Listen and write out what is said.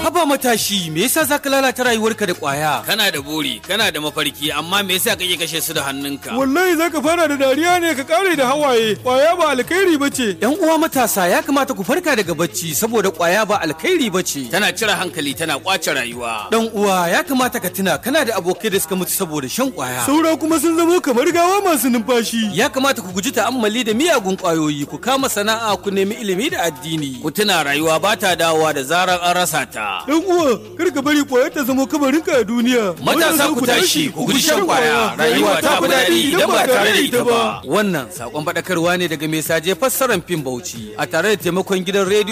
Haba matashi, me yasa za ka lalata rayuwarka da ƙwaya? Kana da buri, kana da mafarki, amma me yasa kake kashe su da hannunka? Wallahi zaka fara da dariya ne ka kare da hawaye. Kwaya ba alkhairi bace. ‘Yan uwa matasa ya kamata ku farka daga bacci saboda ƙwaya ba alkhairi ba ce. Tana cire hankali, tana kwace rayuwa. Dan uwa ya kamata ka tuna kana da abokai da suka mutu saboda shan ƙwaya. Saura kuma sun zamo kamar gawa masu numfashi. Ya kamata ku guji ta'ammali da miyagun ƙwayoyi, ku kama sana'a, ku nemi ilimi da addini. Ku tuna rayuwa ba ta dawowa da zarar an rasa ta. Dan uwa, kar ka bari kwayar ta zamo kamarinka a duniya. Matasa ku tashi, ku guji shan kwaya. Rayuwa ta fi daɗi idan ba tare da ita ba. Wannan sakon faɗakarwa ne daga mai saje fassarar fim Bauchi a tare da taimakon gidan rediyo